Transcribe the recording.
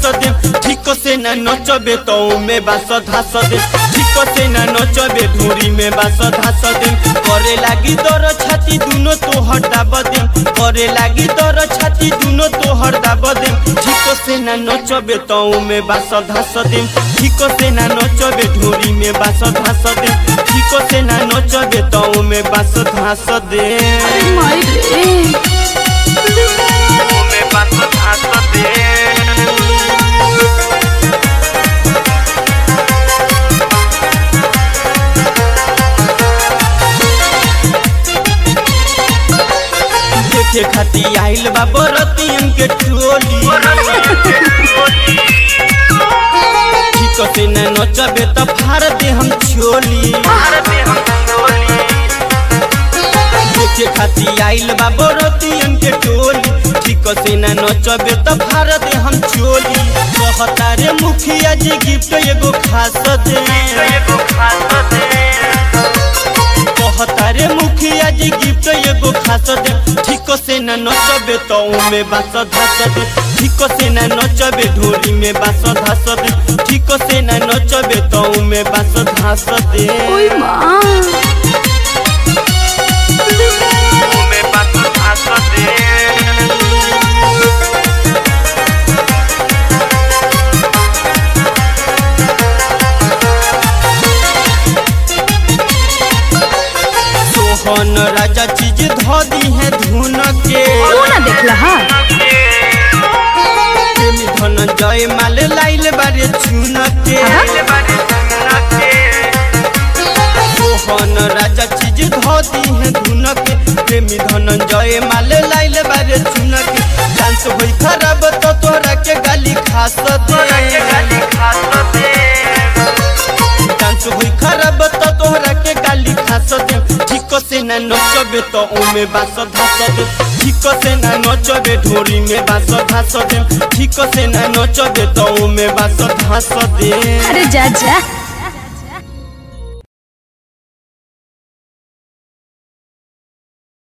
धास दे ठीक से ना नचबे तो में बास धास दे ठीक से ना नचबे धूरी में बास धास दे करे लागी दर छाती दुनो तो हटा बदे करे लागी दर छाती दुनो तो हटा बदे ठीक से ना नचबे तो में बास धास दे ठीक से ना नचबे धूरी में बास धास दे ठीक से ना नचबे तो में बास धास दे अरे माई रे में बास धास दे देखे खाती आइल बा बरतियन के टोली ठीक से न नचबे त फाड़ दे हम छोली देखे खाती आइल बा बरतियन के टोली ठीक से न नचबे त फाड़ दे हम छोली कहता रे मुखिया जी गिफ्ट एगो खास दे कहता रे मुखिया जी गिफ्ट एगो खास दे ठीक से न नचबे तो में बास धस दे ठीक से न नचबे ढोली में बास धस दे ठीक से न नचबे तो में बास धस दे ओई माँ में बास धस दे सोहन राजा चीज धो दी है धुन के तू ना देखला हा प्रेमी धनंजय माल लाइल बारे चुन के सोहन राजा चीज धोती है धुन के प्रेमी धनंजय माल लाइल बारे चुन के डांस होई खराब तो तोरा के गाली खास दे डांस होई खराब तो तोहरा के गाली खास दे ठीक से ना नचबे तो ओमे बास धास दे ठीक से ना नचबे ढोरी में बास धास दे ठीक से ना नचबे तो ओमे बास धास दे अरे जा जा